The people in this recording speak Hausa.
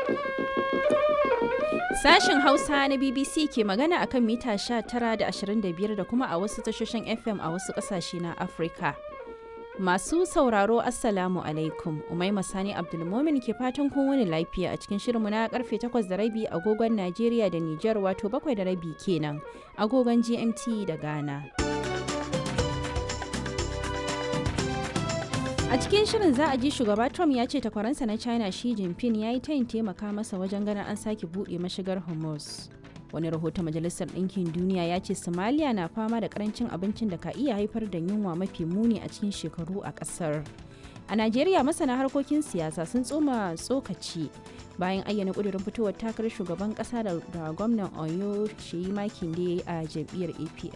Sashen Hausa na BBC ke magana akan mita 19 da 25 da kuma a wasu tashoshin FM a wasu ƙasashe na Afirka. Masu sauraro Assalamu alaikum, Umaima Sani Abdulmomin ke fatan kun wani lafiya a cikin shirinmu na karfe 8 da rabi agogon Najeriya da Nijar wato 7 da rabi kenan agogon GMT da Ghana. A cikin shirin za a ji shugaba Trump ya ce takwaransa na China Xi Jinping ya yi tayin taimaka masa wajen ganin an sake buɗe mashigar Hormuz. Wani rahoton Majalisar Ɗinkin Duniya ya ce Somalia na fama da karancin abincin da ka iya haifar da yunwa mafi muni a cikin shekaru a ƙasar. A Najeriya masana harkokin siyasa sun tsoma tsokaci bayan ayyana ƙudurin fitowar takarar shugaban ƙasa da gwamnan Oyo Sheyi Makinde a jam'iyyar APM.